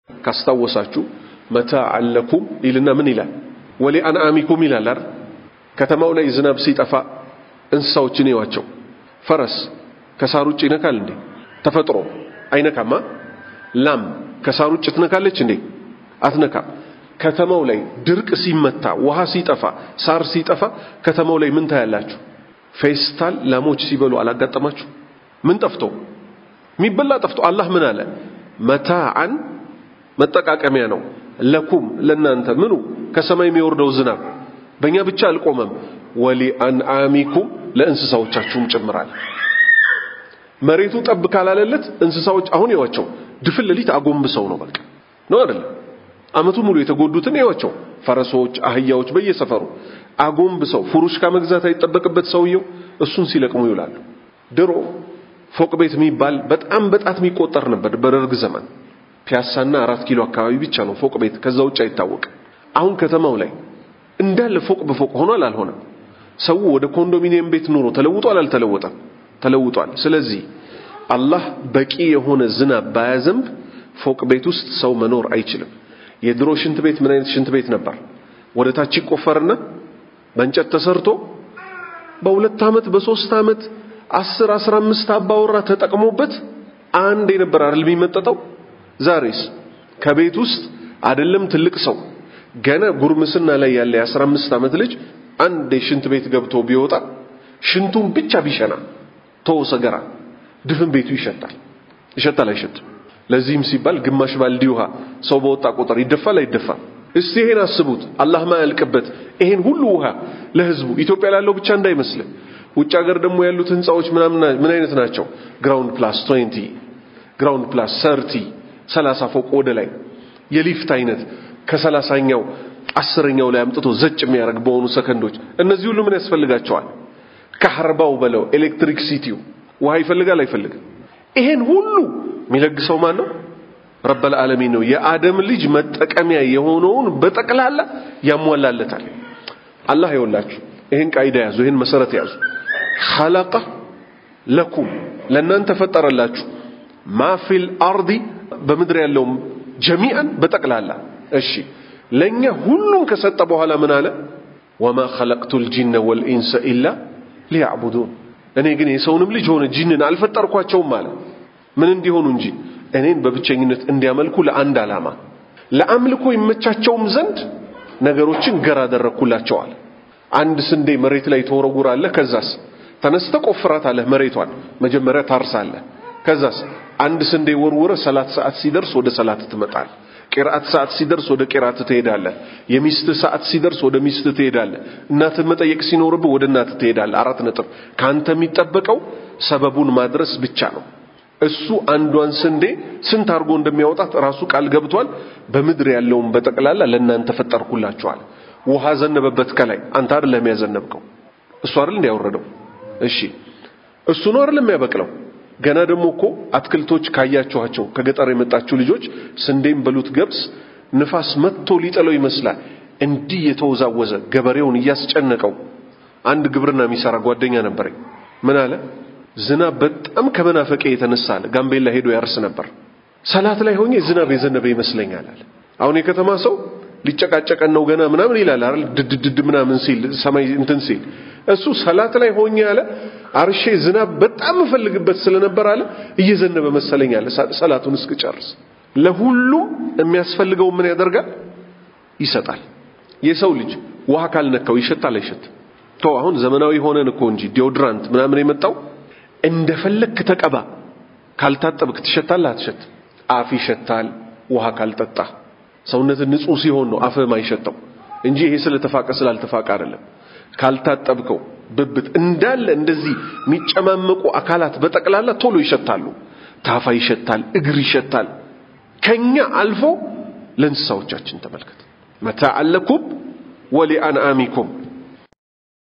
ካስታወሳችሁ መታዕን ለኩም ይልና ምን ይላል? ወሊአንዓሚኩም ይላል አይደል? ከተማው ላይ ዝናብ ሲጠፋ እንስሳዎችን ይዋቸው። ፈረስ ከሳር ውጭ ይነካል እንዴ? ተፈጥሮ አይነካማ። ላም ከሳር ውጭ ትነካለች እንዴ? አትነካም። ከተማው ላይ ድርቅ ሲመታ፣ ውሃ ሲጠፋ፣ ሳር ሲጠፋ ከተማው ላይ ምን ታያላችሁ? ፌስታል ላሞች ሲበሉ አላጋጠማችሁ? ምን ጠፍቶ የሚበላ ጠፍቶ አላህ ምን አለ? መታዓን መጠቃቀሚያ ነው ለኩም ለናንተ ምኑ ከሰማይ የሚወርደው ዝናብ በእኛ ብቻ አልቆመም። ወሊአንዓሚኩም ለእንስሳዎቻችሁም ጭምራል። መሬቱ ጠብ ካላለለት እንስሳዎች አሁን ይዋቸው ድፍን ሌሊት አጎንብሰው ነው በቃ ነው አይደለም። አመቱ ሙሉ የተጎዱትን ይዋቸው ፈረሶች፣ አህያዎች በየሰፈሩ አጎንብሰው ፉሩሽካ መግዛት አይጠበቅበት ሰውየው እሱን ሲለቅሙ ይውላሉ። ድሮ ፎቅ ቤት የሚባል በጣም በጣት የሚቆጠር ነበር በደርግ ዘመን። ፒያሳና አራት ኪሎ አካባቢ ብቻ ነው ፎቅ ቤት፣ ከዛ ውጭ አይታወቅም። አሁን ከተማው ላይ እንዳለ ፎቅ በፎቅ ሆኗል። አልሆነም። ሰው ወደ ኮንዶሚኒየም ቤት ኑሮ ተለውጧል። አልተለወጠም? ተለውጧል። ስለዚህ አላህ በቂ የሆነ ዝናብ ባያዘንብ ፎቅ ቤት ውስጥ ሰው መኖር አይችልም። የድሮ ሽንት ቤት ምን አይነት ሽንት ቤት ነበር? ወደ ታች ይቆፈርና በእንጨት ተሰርቶ በሁለት ዓመት በሶስት ዓመት አስር አስራ አምስት አባወራ ተጠቅሞበት አንድ የነበር አይደል የሚመጠጠው። ዛሬስ ከቤት ውስጥ አይደለም ትልቅ ሰው ገና ጉርምስና ላይ ያለ የአስራ አምስት ዓመት ልጅ አንድ የሽንት ቤት ገብቶ ቢወጣ ሽንቱን ብቻ ቢሸና ተው ሰገራ ድፍን ቤቱ ይሸታል። ይሸታል አይሸትም? ለዚህም ሲባል ግማሽ ባልዲ ውሃ ሰው በወጣ ቁጥር ይደፋል አይደፋም? እስቲ ይሄን አስቡት። አላህ ማያልቅበት ይሄን ሁሉ ውሃ ለህዝቡ ኢትዮጵያ ላለው ብቻ እንዳይመስል። ውጭ ሀገር ደግሞ ያሉት ህንፃዎች ምናምን ምን አይነት ናቸው? ግራውንድ ፕላስ 20 ግራውንድ ፕላስ 30 30 ፎቅ ወደ ላይ የሊፍት አይነት ከሰላሳኛው አስረኛው ላይ አምጥቶ ዘጭ የሚያደርግ በሆኑ ሰከንዶች እነዚህ ሁሉ ምን ያስፈልጋቸዋል? ካህርባው በለው ኤሌክትሪክ ሲቲው ውሃ ይፈልጋል አይፈልግም? ይሄን ሁሉ የሚለግሰው ማን ነው? ረበል ዓለሚን ነው። የአደም ልጅ መጠቀሚያ የሆነውን በጠቅላላ ያሟላለታል። አላህ ይወላችሁ ይሄን ቃይዳ ያዙ፣ ይሄን መሰረት ያዙ። ኸለቀ ለኩም ለእናንተ ፈጠረላችሁ ማ ፊል አርዲ በምድር ያለውም ጀሚአን በጠቅላላ እሺ ለኛ ሁሉን ከሰጠ በኋላ ምን አለ? ወማ ኸለቅቱል ጂነ ወልኢንሰ ኢላ ሊያዕቡዱን እኔ ግን የሰውንም ልጅ ሆነ ጂንን አልፈጠርኳቸውም አለ። ምን እንዲሆኑ እንጂ እኔን በብቸኝነት እንዲያመልኩ ለአንድ ዓላማ ለአምልኮ ይመቻቸውም ዘንድ ነገሮችን ገር አደረግኩላቸዋል። አንድ ስንዴ መሬት ላይ ተወረውራለህ። ከዛስ ተነስተ ቆፍራታለህ። መሬቷን መጀመሪያ ታርሳለህ። ከዛስ አንድ ስንዴ ወርውረ ሰላት ሰዓት ሲደርስ ወደ ሰላት ትመጣል። ቂርአት ሰዓት ሲደርስ ወደ ቂርአት ትሄዳለህ። የሚስት ሰዓት ሲደርስ ወደ ሚስት ትሄዳለህ። እናትህ መጠየቅ ሲኖርብህ ወደ እናትህ ትሄዳለህ። አራት ነጥብ። ካንተ የሚጠበቀው ሰበቡን ማድረስ ብቻ ነው። እሱ አንዷን ስንዴ ስንት አድርጎ እንደሚያወጣት ራሱ ቃል ገብቷል። በምድር ያለውን በጠቅላላ ለእናንተ ፈጠርኩላችኋል። ውሃ ዘነበበት ከላይ አንተ አይደለም ያዘነብከው፣ እሱ አይደል እንዲያወረደው። እሺ እሱ ነው አይደለም የሚያበቅለው። ገና ደግሞ እኮ አትክልቶች ካያችኋቸው ከገጠር የመጣችሁ ልጆች ስንዴም በሉት ገብስ ንፋስ መጥቶ ሊጥለው ይመስላል እንዲህ የተወዛወዘ ገበሬውን እያስጨነቀው። አንድ ግብርና የሚሰራ ጓደኛ ነበረኝ። ምን አለ ዝናብ በጣም ከመናፈቄ የተነሳ አለ ጋምቤላ ሄዶ ያርስ ነበር። ሰላት ላይ ሆኜ ዝናብ የዘነበ ይመስለኛል አለ። አሁን የከተማ ሰው ሊጨቃጨቀን ነው ገና ምናምን ይላል አይደል? ድድድድ ምናምን ሲል ሰማይ እንትን ሲል እሱ ሰላት ላይ ሆኜ አለ አርሼ ዝናብ በጣም እፈልግበት ስለነበር አለ እየዘነበ መሰለኝ አለ ሰላቱን እስክጨርስ። ለሁሉም የሚያስፈልገው ምን ያደርጋል? ይሰጣል። የሰው ልጅ ውሃ ካልነካው ይሸታል አይሸትም? ቶ አሁን ዘመናዊ ሆነን እኮ እንጂ ዲዮድራንት ምናምን የመጣው እንደፈለክ ተቀባ፣ ካልታጠብክ ትሸታለህ አትሸትም? አፍ ይሸታል ውሃ ካልጠጣ። ሰውነት ንጹህ ሲሆን ነው አፍህ ማይሸተው እንጂ ይሄ ስለተፋቀ ስላልተፋቀ አይደለም። ካልታጠብከው ብብት እንዳለ እንደዚህ የሚጨማመቁ አካላት በጠቅላላ ቶሎ ይሸታሉ። ታፋ ይሸታል፣ እግር ይሸታል። ከኛ አልፎ ለእንስሳዎቻችን ተመልከት። መታዕ ለኩም ወሊአንዓሚኩም